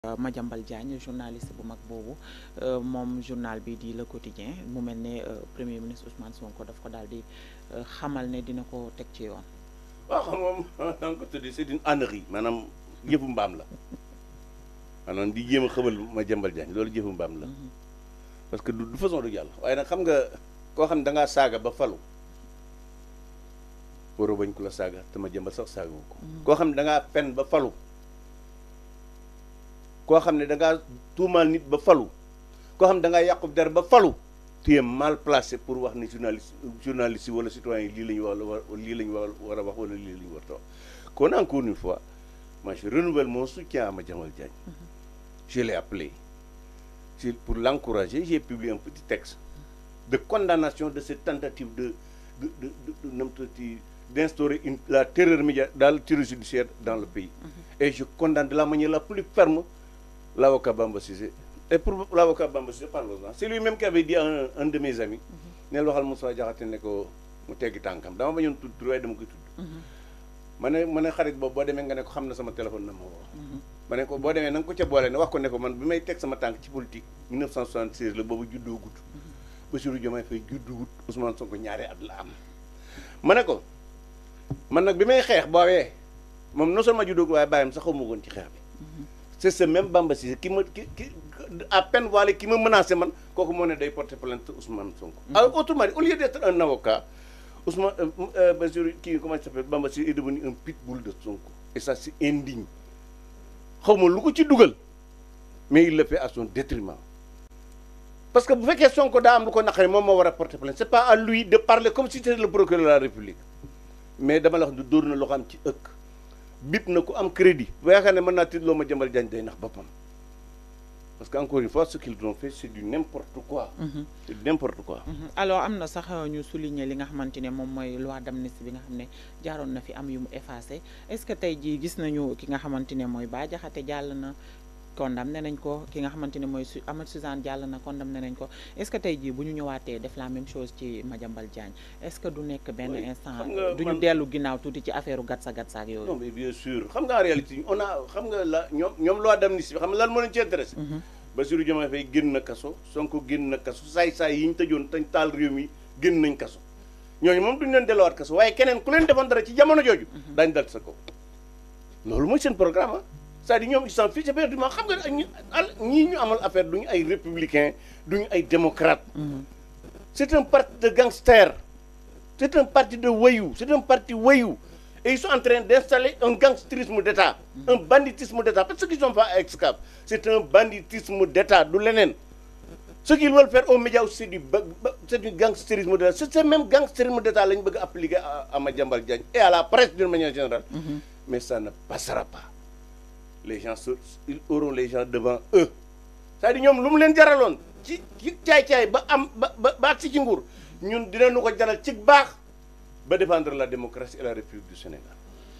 Madiambal Diagne journaliste bu mag boobu moom journal bi di Le Quotidien mu mel ne premier ministre Ousmane Sonko daf ko daal di xamal ne dina ko teg ci yoon. waaw xam moom da nga ko tuddee c'est une ânerie maanaam jëfu mbaam la maanaam di jéem a xëbal Madiambal Diagne loolu jëfu mbaam la parce que du façon du yàlla waaye nag xam nga koo xam ne da ngaa saaga ba falu waroo bañ ku la saaga te Madiambal sax saaga wu ko. koo xam ne da ngaa pen ba falu. koo xam ne da ngaa tuumaal nit ba falu koo xam ne da ngaa yàqu der ba falu tu es mal placé pour wax ni journaliste journaliste yi wala citoyen yi lii la ñu wax lii la ñu war a wax wala lii la ñu war a wax kon encore une fois moi je renouvelle mon soutien à Madiambal Diagne je l'ai appelé pour l'encourager j'ai publié un petit texte de condamnation de cette tentative de de de de d'instaurer une la terreur médiatique le terreur judiciaire dans le pays et je condamne de la manière la plus ferme l'avocat Bamba Cissé et pour l'avocat Bamba Cissé parlons-en c'est lui-même qui avait dit à un, un de mes amis neel waxal Moussa Diakhaté ne ko mu teggi tànkam dama bañoon tudd tur waaye dama koy tudd ma ne ma ne xarit boobu boo demee nga ne ko xam na sama téléphone na ma woo ma ne ko boo demee na nga ko ca boole ne wax ko ne ko man bi may teg sama tànk ci politique 1976 la boobu juddoo gut Bassirou Diomaye Faye juddu gut Ousmane Sonko ñaari at la am ma ne ko man nag bi may xeex boobee moom non seulement juddoo waaye bàyyam sax xawma woon ci xeex bi c'est ce même Bamba Cissé qui ma qui qui à peine voilé qui me menacé man kooku moo ne day porter plainte Ousmane Sonko. alors autrement dit au lieu d'être un avocat Ousmane Bassirou kii comment il s'appelle Bamba Cissé est devenu un pitbull de Sonko. et ça c'est indigne xaw ma lu ko ci dugal mais il le fait à son détriment parce que bu fekkee Sonko daa am lu ko naqari moom moo war a porter plainte c'est pas à lui de parler comme si c'était le procureur de la République mais dama la wax ne dóor na loo xam ci ëkk. bip na ku am crédit ba yaakaar ne mën naa tiitloo Madiambal Diagne day nax boppam parce que encore une fois ce qu'ils ont fait c'est du n'importe quoi c'est du n'importe quoi alors am na sax ñu souligner li nga xamante ne moom mooy loi d'amnistie bi nga xam ne jaaroon na fi am yu mu effacé est-ce que tey jii gis nañu ki nga xamante ne mooy Bah Diakhaté jàll na condamné nañ ko ki nga xamante ne mooy su Amath Suzanne jàll na condamné nañ ko est-ce que tey jii bu ñu ñëwaatee def la même chose ci Madiambal Diagne est-ce que du nekk benn instant du ñu dellu ginnaaw tuuti ci affaire gatsa gatsa ak yooyu non mais bien sûr xam nga en réalité on a xam nga la ñoom ñoom loi d'amnistie bi xam nga lan moo leen ci intéressé Bassirou Diomaye Faye génn na kaso Sonko génn na kaso saay-saay yi ñu tëjoon tañ taal réew mi génn nañ kaso ñooñu moom duñu leen delluwaat kaso waaye keneen ku leen defoon dara ci jamono jooju daañu dal sa kaw loolu mooy seen programme c'est-à-dire ñoom ils s'en fichent éperdument xam nga ñu ñii ñu amal affaire duñu ay républicains duñu ay démocrates c'est un parti de gangsters c'est un parti de voyous c'est un parti voyou et ils sont en train d'installer un gangstérisme d'État un banditisme d'État parce que ce qu'ils ont fait à Excaf c'est un banditisme d'État du leneen ce qu'ils veulent faire aux médias aussi c'est du c'est du gangstérisme d'État c'est ce même gangstérisme d'État la ñu bëgg a appliquer à Madiambal Diagne et à la presse d'une manière générale mais ça ne passera pas les gens ils auront les gens devant eux c'est-à-dire ñoom lu mu leen jaraloon ci ci caay-caay ba am ba ba ba si ci nguur ñun dinañu ko jaral ci baax ba défendre la démocratie et la République du Sénégal